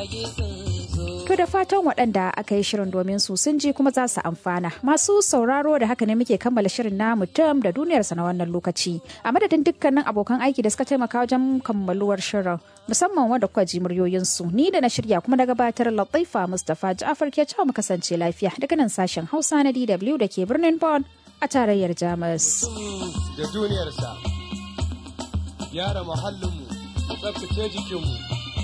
To da fatan waɗanda aka yi shirin domin su sun ji kuma za su amfana. Masu sauraro da haka ne muke kammala shirin na mutum da duniyarsa na wannan lokaci. A madadin dukkanin abokan aiki da suka taimaka wajen kammaluwar shirin musamman wanda kuka ji muryoyinsu. Ni da na shirya kuma na gabatar Latifa Mustapha Ja'afar ke cewa mu kasance lafiya daga nan sashen Hausa na DW da ke birnin Bonn a tarayyar Jamus. Da duniyarsa, gyara muhallinmu, tsaftace jikinmu.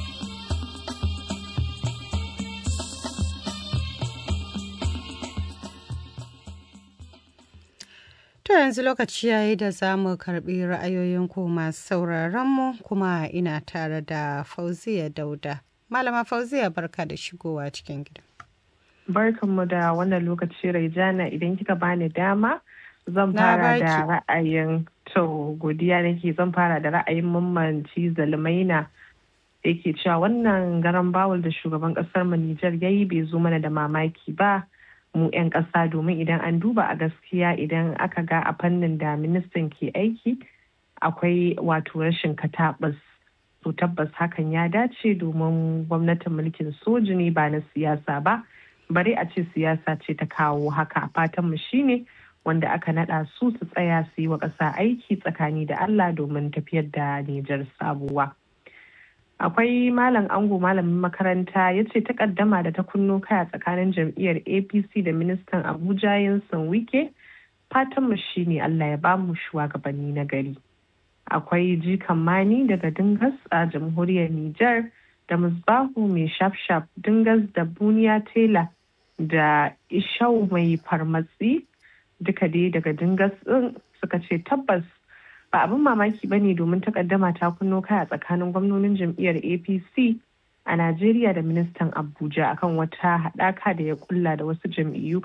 To yanzu lokaci yayi da za mu karbi ra'ayoyinku masu sauraronmu kuma ina tare da Fauziya Dauda. Malama Fauziya barka da shigowa cikin gida. Barkanmu da wannan lokaci Raijana idan kika bani dama zan fara da ra'ayin to godiya nake zan fara da ra'ayin mammanci zalmaina yake cewa wannan garan bawul da shugaban kasar mu Nijar yayi bai zo mana da mamaki ba. mu 'yan ƙasa domin idan an duba a gaskiya idan aka ga a fannin da ministan ke aiki akwai wato rashin katabas to tabbas hakan ya dace domin gwamnatin mulkin soji ne ba na siyasa ba bare a ce siyasa ce ta kawo haka fatanmu shine wanda aka nada su su tsaya su yi wa ƙasa aiki tsakani da Allah domin tafiyar da Nijar sabuwa. akwai malam ango malamin makaranta ya ce takaddama da ta kunno kaya tsakanin jam'iyyar apc da ministan abuja yansan wike fatanmu shine allah ya bamu shugabanni na gari akwai jikan mani daga dingas a jamhuriyar niger da musbahu mai shafshaf dingas da buniya tela da ishau mai farmatsi duka dai daga dingas din suka ce tabbas ba abin mamaki ba ne domin takaddama ta kunno kai a tsakanin gwamnonin jam'iyyar apc a najeriya da ministan abuja akan wata haɗaka da ya kulla da wasu jam'iyyu